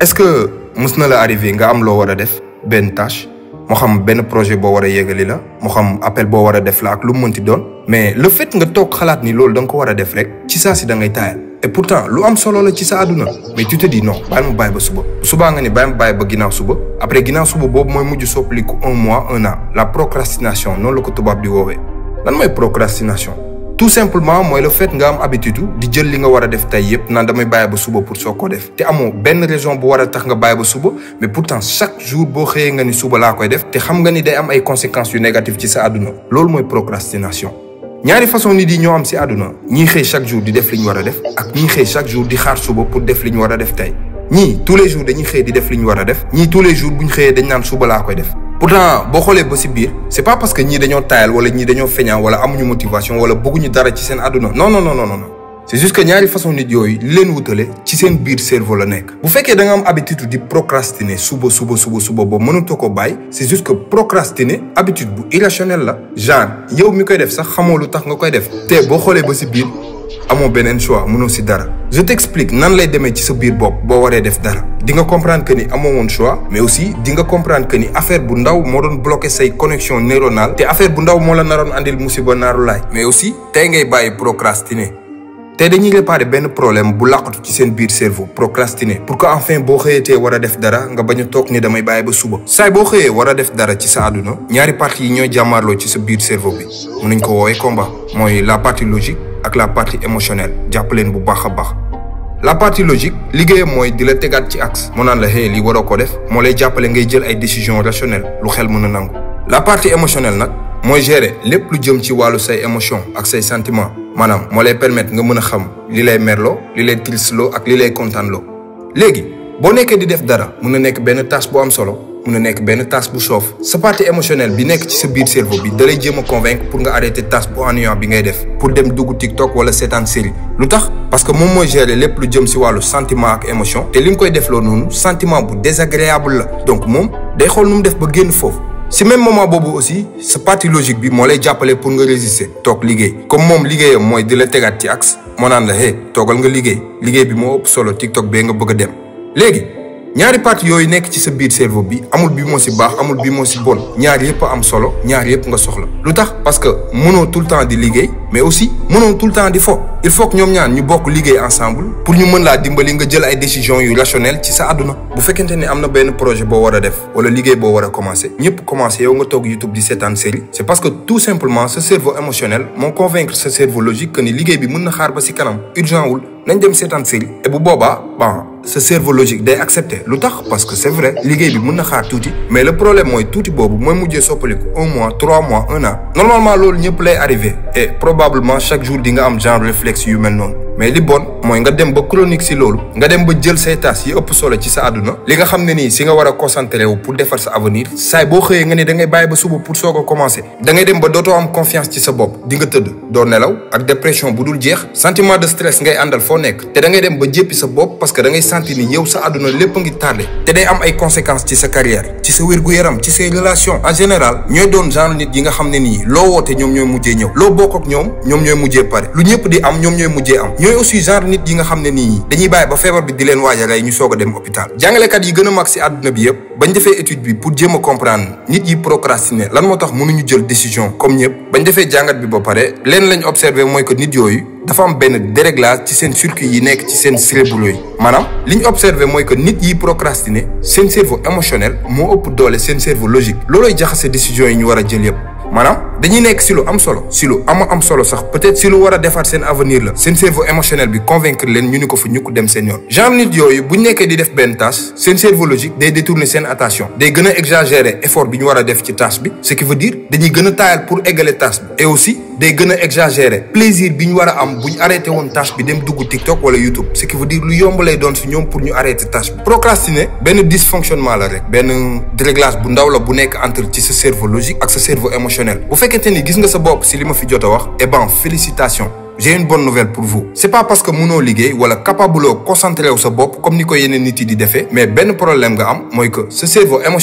est-ce que mës na la arrivé nga am loo war a def benn tâche moo xam benn projet boo war a yeggali la moo xam appel boo war a def la ak lu mu mënti doon mais le fait nga toog xalaat ni loolu da nga ko war a def rek ci saa si da ngay taayal et pourtant lu am solo la ci sa àdduna mais tu te dis non bàyyi ma bàyyi ba suba subaa nga ni bàyyi ma bàyyi ba ginnaaw suba après ginnaaw suba boobu mooy mujj soppaliku un mois un an la procrastination noonu la ko tubaab di woowee lan mooy procrastination tout simplement mooy le fait nga am habitude di jël li nga war a def tey yëpp naan damay bàyyi ba suba pour soo ko def te amoo benn raison bu war a tax nga bàyyi ba suba mais pourtant chaque jour boo xëyee nga ni suba laa koy def te xam nga ni day am ay conséquences yu négatives ci sa àdduna loolu mooy procrastination ñaari façon nit yi ñoo am si àdduna ñii xëy chaque jour di def li ñu war a def ak ñii xëy chaque jour di xaar suba pour def li ñu war a def tey ñii tous les jours dañuy xëy di def li ñu war a def ñii tous les jours bu ñu xëyee dañ naan suba laa koy def pourtant boo xoolee ba si biir c'est pas parce que ñii dañoo taayal wala ñii dañoo feñaa wala amuñu motivation wala bëgguñu dara ci seen àdduna non non non non non c'est juste que ñaari façon nit yooyu li leen wutale ci seen biir cerveau la nekk bu fekkee da nga am habitude di procrastiner suba suba suba suba ba mënatoo ko bàyyi c'est juste que procrastiner habitude bu irrationnel la genre yow mi koy def sax xamoo lu tax nga koy def te boo xoolee ba si biir amoo beneen choix mënoo si dara je t'explique nan lay demee ci sa biir bopp boo waree def dara di nga comprendre que ni amoo woon choix mais aussi di nga comprendre que ni affaire bu ndaw moo doon bloquer say connexion neuronale te affaire bu ndaw moo la naroon andil musiba naaru laay mais aussi tey ngay bàyyi procrastiner te dañuy réparer benn problème bu laqatu ci seen biir cerveau procrastiner pour que enfin boo xëyatee war a def dara nga bañ a toog ni damay bàyyi ba suba saay boo xëyee war a def dara ci sa àdduna ñaari parties yi ñooy jàmmaarloo ci sa biir cerveau bi mun nañ ko woowee combat mooy la partie logique ak la partie émotionnelle jàpp leen bu baax a baax la partie logique liggéeyam mooy di la tegaat ci axe mu naan la hey lii waroo ko def moo lay jàppale ngay jël ay décisions rationnelles lu xel mën a nangu la partie émotionnelle nag mooy gérer lépp lu jëm ci wàllu say émotion ak say sentiments maanaam moo lay permettre nga mën a xam li lay merloo li lay tristeloo ak li lay kontaanloo léegi boo nekkee di def dara mun na nekk benn tâche bu am solo mun na nekk benn tâche bu soof sa partie émotionnelle bi nekk ci sa biir cerveau bi da lay jéem a convaincre pour nga arrêter tâche bu ennuyant bi ngay def pour dem dugg TikTok wala seetaan série lu tax parce que moom mooy gérer lépp lu jëm si wàllu sentiment ak émotion te li nga koy defloo noonu sentiment bu désagréable la donc moom day xool nu mu def ba génn foofu si même moment boobu aussi sa partie logique bi moo lay jàppale pour nga résister toog liggéey comme moom liggéeyam mooy di la tegaat ci axe moo naan la hey toogal nga liggéey liggéey bi moo ëpp solo TikTok bee nga bëgg a dem léegi ñaari parties yooyu nekk ci sa biir cerveau bi amul bi moo si baax amul bi moo si bon ñaar yëpp am solo ñaar yëpp nga soxla lu tax parce que mënoo tout le temps di liggéey mais aussi mënoo tout le temps di fo il faut que ñoom ñaar ñu bokk liggéey ensemble pour ñu mën laa dimbali nga jël ay décisions yu rationnelles ci sa àdduna bu fekkente ni am na benn projet boo war a def wala liggéey boo war a commencer ñëpp commencer yow nga toog YouTube di seetaan série c'est parce que tout simplement sa cerveau émotionnel moo convaincre sa cerveau logique que ni liggéey bi mën na xaar ba si kanam urgent wul nañ dem seetaan série et bu boobaa bon sa cerveau logique day accepter lu tax parce que c'est vrai liggéey bi mën na xaar tuuti mais le problème mooy tuuti boobu mooy mujjee soppaliku un mois trois mois un an normalement loolu ñëpp lay arrivé et probablement chaque jour di nga am genre réflexe yu mel noonu mais li bon mooy nga dem ba chronique si loolu nga dem ba jël say tâches yi ëpp solo ci sa àdduna li nga xam ne nii si nga war a concentré wu pour defar sa avenir saay boo xëyee nga ne da ngay bàyyi ba suba pour soog a commencer da ngay dem ba dootoo am confiance ci sa bopp di nga tëdd doo nelaw ak dépression bu dul jeex sentiment de stress ngay àndal foo nekk te da ngay dem ba jéppi sa bopp parce que da ngay sentir ni yow sa àdduna lépp a ngi tardé te day am ay conséquences ci sa carrière ci sa wér-gu-yaram ci say relations en général ñooy doon genre nit yi nga xam ne nii loo woote ñoom ñooy mujjee ñëw loo bokk ak ñoom ñoom ñooy mujjee pare lu ñëpp di am ñoom ñooy mujjee am ñooy aussi genre nit yi nga xam ne nii dañuy bàyyi ba feebar bi di leen waaj a rey ñu soog a dem hôpital jàngalekat yi gën a mag si àdduna bi yëpp bañ defee étude bi pour jéem a comprendre nit yi procrastiner lan moo tax mënuñu jël décision comme ñëpp bañ defee jàngat bi ba pare leen lañ observé mooy que nit yooyu dafa am benn déréglage ci seen circuit yi nekk ci seen cérébro yi maanaam li ñu observé mooy que nit yi procrastiner seen cerveau émotionnel moo ëpp doole seen cerveau logique loolooy jaxase décision yi ñu war a jël yëpp maanaam dañuy nekk si lu am solo si lu ama am solo sax peut-être si lu war a defaat seen avenir la seen cerveau émotionnel bi convaincre leen ñu ni ko fa ñu ko dem seen yoon genre nit yooyu bu ñu nekkee di def benn tâche seen cerveau logique day détourner seen attention day gën a exagérer effort bi ñu war a def ci tâche bi ce qui veut dire dañuy gën a taayal pour égaler tâche bi et aussi day gën a exagérer plaisir bi ñu war a am bu ñu arrêté woon tâche bi dem dugg TikTok wala YouTube ce qui veut dire lu yomb lay doon si ñoom pour ñu arrêter tâche bi procrastiner benn dysfonctionnement la rek benn déréglage bu ndaw la bu nekk entre ci sa cerveau logique ak sa cerveau émotionnel bu fekkente ni gis nga sa bopp si li ma fi jot a wax eh ben félicitations j'ai une bonne nouvelle pour vous c'est pas parce que mënoo liggéey wala capable oo concentré wu sa bopp comme ni ko yeneen nit yi di defee mais benn problème nga am mooy que sa cerveau émotionnel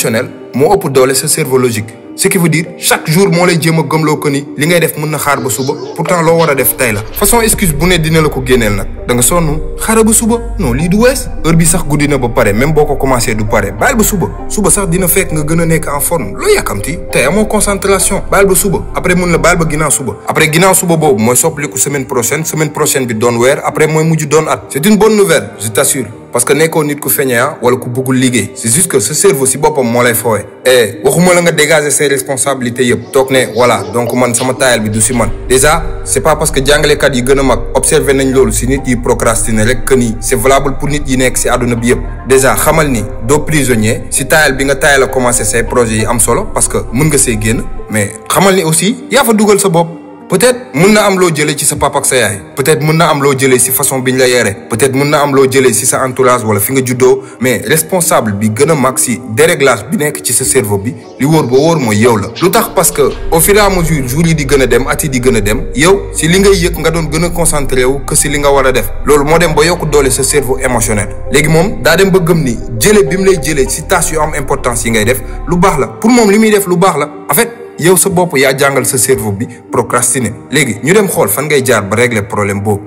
moo ëpp doole sa cerveau logique ce qui veut dire chaque jour moo lay jéem a gëmloo ko ni li ngay def mën na xaar ba suba pourtant loo war a def tey la façon excuse bu ne dina la ko génneel nag da nga sonn xaaral ba suba non lii du wees heure bi sax guddi na ba pare même boo ko commencé du pare bàyyil ba suba suba sax dina fekk nga gën a nekk en forme loo yàkkamti tey amoo concentration bàyyil ba suba après mun la bàyyil ba ginnaaw suba après ginnaaw suba boobu mooy soppaliku semaine prochaine semaine prochaine bi doon weer après mooy mujj doon at c'est une bonne nouvelle je t'assure parce que nekkoo nit ku feñea wala ku bëggul liggéey c'est juste que ce cerveau si boppam moo lay foowe et waxuma la nga dégager ses responsabilités yëpp toog ne voilà donc man sama taayal bi du si man déjà c'est pas parce que jàngalekat yi gën a mag observé nañ loolu si nit yi procrastiner rek que ni c'est valable pour nit yi nekk si àdduna bi yëpp déjà xamal ni doo prisonnier si taayal bi nga taayal a commencé say projets yi am solo parce que mën nga see génn mais xamal ni aussi yaa fa dugal sa bopp peut-être mën na am loo jëlee ci sa papa ak sa yaay peut-être mën na am loo jëlee ci façon biñ la yore peut-être mën na am loo jëlee ci sa entourage wala fi nga juddoo mais responsable bi gën a mag ci déréglage bi nekk ci sa cerveau bi li wóor ba wóor mooy yow la. lu tax parce que au fur et à mesure jours yi di gën a dem at yi di gën a dem yow ci li ngay yëg nga doon gën a concentré wu que ci li nga war a def loolu moo dem ba yokk doole sa cerveau émotionnel léegi moom daa dem ba gëm ni jëlee bi mu lay jëlee ci tâches yu am importance yi ngay def lu baax la pour moom li muy def lu baax la en fait. yow sa bopp yaa jàngal sa cerveau bi procrastiner léegi ñu dem xool fan ngay jaar ba régler problème boobu.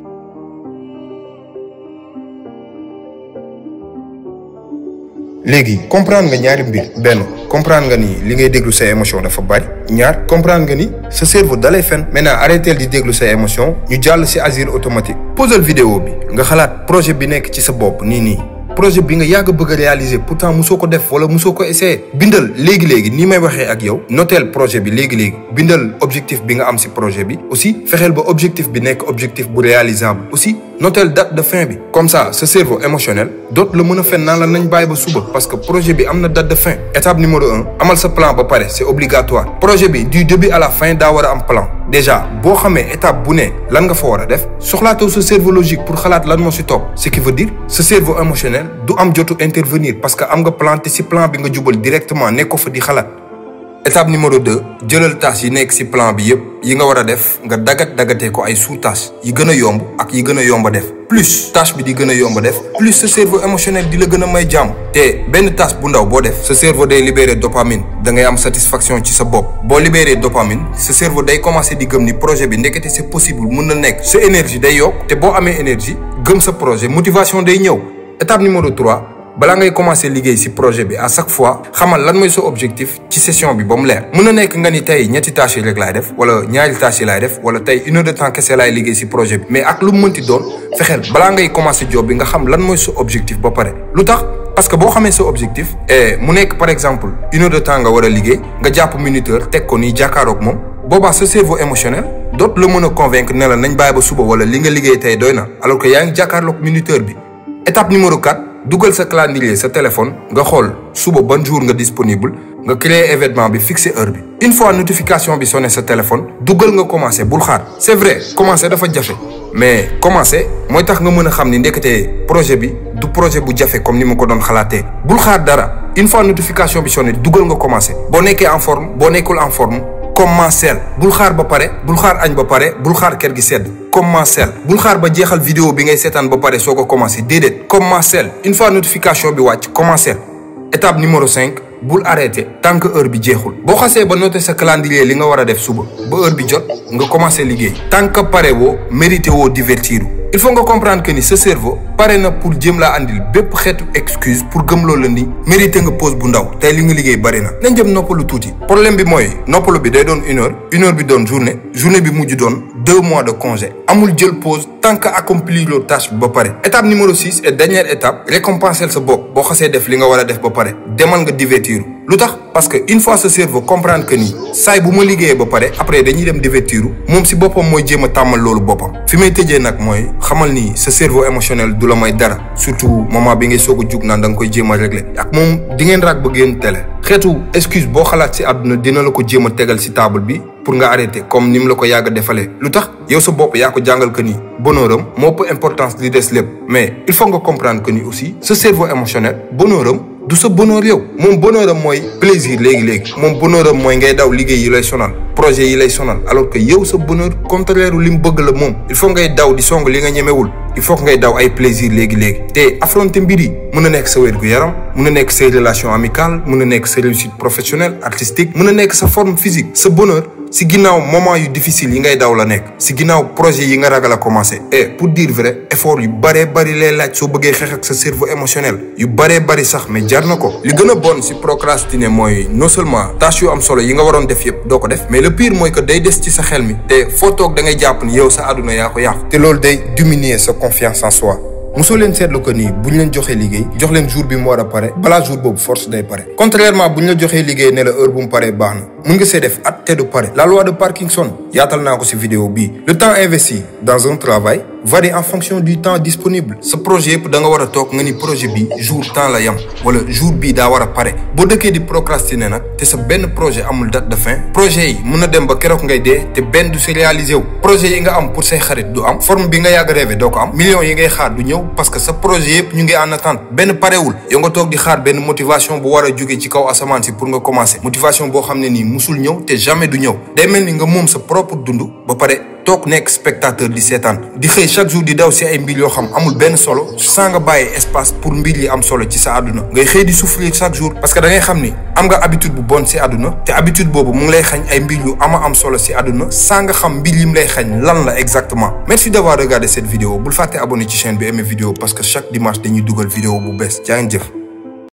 léegi comprendre nga ñaari mbir benn comprendre nga ni li ngay déglu say émotion dafa bari ñaar comprendre nga ni sa cerveau dalay fen maintenant arrêteel di déglu say émotion ñu jàll ci asile automatique. posal vidéo bi nga xalaat projet bi nekk ci sa bopp nii nii. projet bi nga yàgg bëgg a réaliser pourtant musoo ko def wala musoo ko essayer bindal léegi léegi nii may waxee ak yow noteel projet bi léegi léegi bindal objectif bi nga am ci projet bi aussi fexeel ba objectif bi nekk objectif bu réalisable aussi noteel date de fin bi comme ça ce cerveau émotionnel dootu la mën a fen naan la nañ bàyyi ba suba parce que projet bi am na date de fin étape numéro un amal sa plan ba pare c'est obligatoire projet bi du début à la fin daa war a am plan déjà boo xamee étape bu ne lan nga fa war a def soxlaatoo sa cerveau logique pour xalaat lan moo ci topp ce qui veut dire ce cerveau émotionnel du am jotu intervenir parce que am nga plan te ci plan bi nga jubal directement nekkoo fa di xalaat étape numéro deux jëlal tâches yi nekk ci plan bi yépp yi nga war a def nga dagat dagatee ko ay sous-tâches yi gën a yomb ak yi gën a yomb a def plus tâche bi di gën a yomb a def plus sa cerveau émotionnel di la gën a may jàmm te benn tâche bu ndaw boo def sa cerveau day libérer dopamine da ngay am satisfaction ci sa bopp boo libérer dopamine sa cerveau day commencer di gëm ni projet bi ndekete c'est possible mën na nekk sa énergie day yokk te boo amee énergie gëm sa projet motivation day ñëw étape numéro trois balaa ngay commencer liggéey ci projet bi à chaque fois xamal lan mooy sa objectif ci session bi ba mu leer mën na nekk nga ni tey ñetti tâches yi rek laay def wala ñaari tâches yi laay def wala tey une heure de temps kese laay liggéey ci projet bi mais ak lu mu mënti doon fexeel balaa ngay commencer job bi nga xam lan mooy sa objectif ba pare lu tax parce que boo xamee sa objectif et mu nekk par exemple une heure de temps nga war a liggéey nga jàpp minuteur teg ko nii jàkkaaroog moom boobaa sa cerveau émotionnel dootu la mën a convaincre ne la nañ bàyyi ba suba wala li nga liggéey tey doy na alors que yaa ngi jàkkaarloog minuteur bi étape numéro 4 dugal sa calendrier sa téléphone nga xool suba ban jour nga disponible nga créer événement bi fixer heure bi une fois notification bi sonné sa téléphone dugal nga commencer bul xaar c'est vrai commencer dafa jafe mais commencer mooy tax nga mën a xam ni ndekete projet bi du projet bu jafe comme ni ma ko doon xalaatee bul xaar dara une fois notification bi sonné dugal nga commencer boo nekkee en forme boo nekkul en forme commencer bul xaar ba pare bul xaar añ ba pare bul xaar kër gi sedd commencer bul xaar ba jeexal vidéo bi ngay seetaan ba pare soo ko commencer déedéet commencer une fois notification bi wàcc commencer étape numéro cinq bul arrêter tant que heure bi jeexul boo xasee ba noter sa calendrier li nga war a def suba ba heure bi jot nga commencer liggéey tant que pare woo mérité woo divertir il faut nga comprendre que ni sa cerveau pare na pour jéem laa andil bépp xeetu excuse pour gëm loolu la ni mérité nga pause bu ndaw tey li nga liggéey bari na nañ jëm noppalu tuuti problème bi mooy noppalu bi day doon une heure une heure bi doon journée journée bi mujj doon deux mois de congé amul jël pause tant que accomplir loo tâche bi ba pare étape numéro six et dernière étape récompenser sa bopp boo xasee def li nga war a def ba pare demal nga divertir lu tax parce que une fois sa cerveau comprendre que ni saay bu ma liggéeyee ba pare après dañuy dem divertiru moom si boppam mooy jéem a tàmmal loolu boppam fi may tëjee nag mooy xamal ni sa cerveau émotionnel du la may dara surtout moment bi ngay soog a jug naan da nga koy jéem a régler ak moom di ngeen raag ba génn télé xeetu excuse boo xalaat si àdduna dina la ko jéem a tegal si table bi pour nga arrêter comme ni mu la ko yàgg a defalee lu tax yow sa bopp yaa ko jàngal que ni bonheur am moo ëpp importance li des lépp mais il faut nga comprendre que ni aussi sa cerveau émotionnel bonheur am du sa bonheur yow moom bonheur am mooy plaisir léegi-léegi moom bonheur am mooy ngay daw liggéey yi lay sonal projet yi lay sonal alors que yow sa bonheur contraire li mu bëgg la moom il faut ngay daw di song li nga ñemewul il faut que ngay daw ay plaisir léegi-léegi te affronter mbir yi mën na nekk sa wér-gu-yaram mën na nekk say relation amicale mën na nekk sa réussite professionnelle artistique mën na nekk sa forme physique sa bonheur si ginnaaw moment yu difficile yi ngay daw la nekk si ginnaaw projet yi nga ragal a commencé et pour dire vrai effort yu bëree bëri lay laaj soo bëggee xeex ak sa cerveau émotionnel yu bëree bëri sax mais jar na ko li gën a bon si procrastiner mooy non seulement tâche yu am solo yi nga waroon def yëpp doo ko def mais le pire mooy que day des ci sa xel mi te foo toog da ngay jàpp ni yow sa àdduna yaa ko yàq te loolu day diminuer sa confiance en soi mosoo leen seetlu ko nii bu ñu leen joxee liggéey jox leen jour bi mu war a pare balaa jour boobu force day pare contrairement bu ñu la joxee liggéey ne la heure bu mu paree baax na mun nga see def at te du pare la loi de Parkinson yaatal naa ko si vidéo bii le temps investi dans un travail varie en fonction du temps disponible sa projet yëpp da nga war a toog nga ni projet bi jour temps la yam wala jour bii daa war a pare boo dëkkee di procrastiner nag te sa benn projet amul date de fin projet yi mun na dem ba keroog ngay dee te benn du se réaliser wu projet yi nga am pour say xarit du am forme bi nga yàgg rêvé doo ko am millions yi ngay xaar du ñëw parce que sa projet yëpp ñu ngi en attente benn parewul yow nga toog di xaar benn motivation bu war a jóge ci kaw asamaan si pour nga commencer motivation boo xam ne nii musul ñëw te jamais du ñëw day mel ni nga moom sa propre dund ba pare toog nekk spectateur di seetaan di xëy chaque jour di daw si ay mbir yoo xam amul benn solo sans nga bàyyi espace pour mbir yi am solo ci sa àdduna ngay xëy di souffrir chaque jour parce que da ngay xam ni am nga habitude bu bon si àdduna te habitude boobu mu ngi lay xañ ay mbir yu ama am solo si àdduna sans nga xam mbir yi mu lay xañ lan la exactement merci d'avoir regardé cette vidéo bul fàtte abonné ci chaîne bi aimé vidéo parce que chaque dimanche dañuy dugal vidéo bu bees jaa ngeen jëf